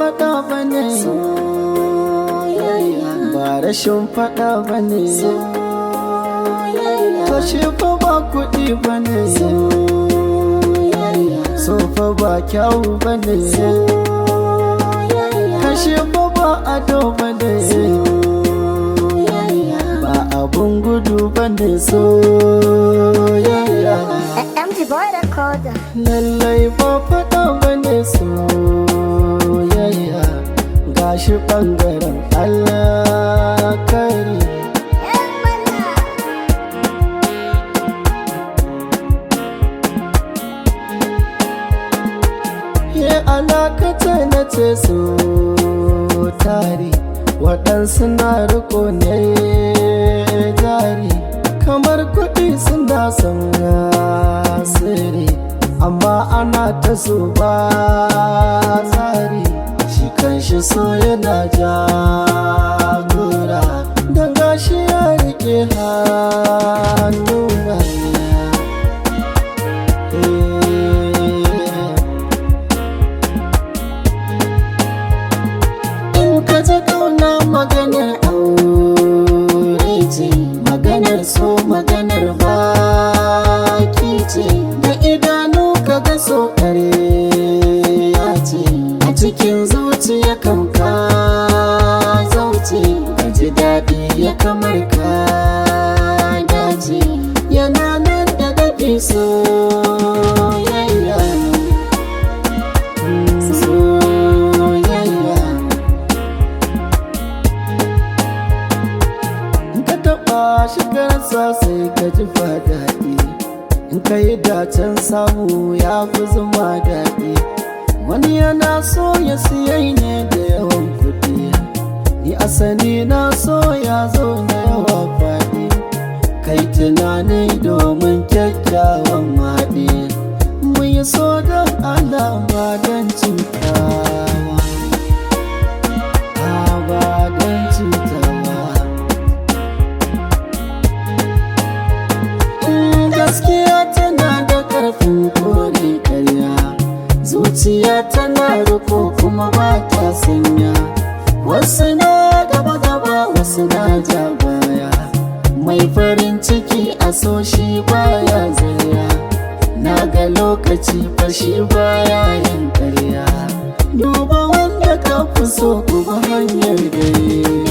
faɗa ba ne ba rashin faɗa ba ne to shi fa ba kuɗi ba ne so fa ba kyawu ba ne kashe fa ba ado ba ne ba abun gudu ba ne soyayya MG Boy Recorder. lallai ba faɗa ba ne soyayya gashi ɓangaren Allah kari ye alakata na ce so tari waɗansu na riko ne jari kamar kuɗi suna son asiri amma ana ta so ba tsari shi kanshi so yana jagora don gashi ya rike hannuna in ka ji kauna maganar aure ce maganar so maganar baki ce da idanu ka ga so ya ce a cikin zuciya kan ka zauce ka ji daɗi ya kamar ka dace yana nan da daɗi soyayya Mm, soyayya in ka taɓa shigarsa sai ka ji daɗi in ka yi dacen samu ya fi zuma daɗi wani yana so ya siyai ne da yawan kuɗi ni asali na so ya zo na yawa faɗi kai tunani domin kyakkyawan maɗi mu yi so don alama don cutawa ba don cutawa Mm, gaskiya tana da karfin kore karya zuciya tana riko kuma ba ta sanya wasu na gaba gaba wasu na ja baya mai farin ciki a so shi baya zaya na ga lokaci fashi baya yin karya duba wanda ka fi so kuma hanyar gari